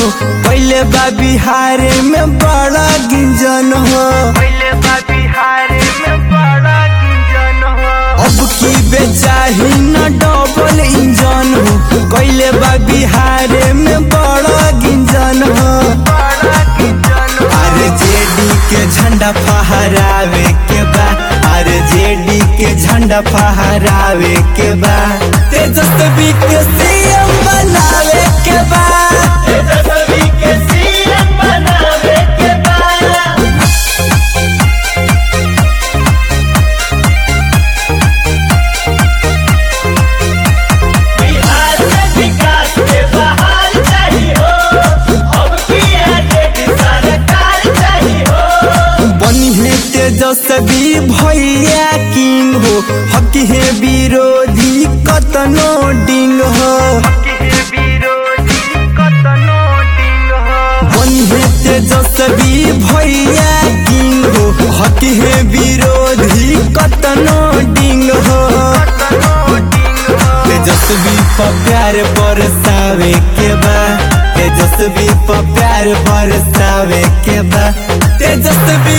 पहले बा बिहार में बड़ा गिंजन हो पहले बा बिहार में बड़ा गिंजन हो अब की बेचाही न डबल इंजन हो कैले बा बिहार में बड़ा गिंजन हो बड़ा गिंजन हो अरे जेडी के झंडा फहरावे के बा अरे जेडी के झंडा फहरावे के बा तेजस्वी के सीएम बनावे के बा तेजस्वी के सीएम बनावे के बाद बिहार में विकास के बहार चाहिए हो अब की आगे सरकार चाहिए हो बनी है तेजस्वी भैया किंग हो हक है विरोधी कतनो डिंग हो विरोधी कतनो डिंग हो बनी है तेजस्वी भैया किंग हो हक है विरोधी कतनो डिंग हो कतनो डिंग हो तेजस्वी पर प्यार बरसावे के बा तेजस्वी पर प्यार बरसावे के बा तेजस्वी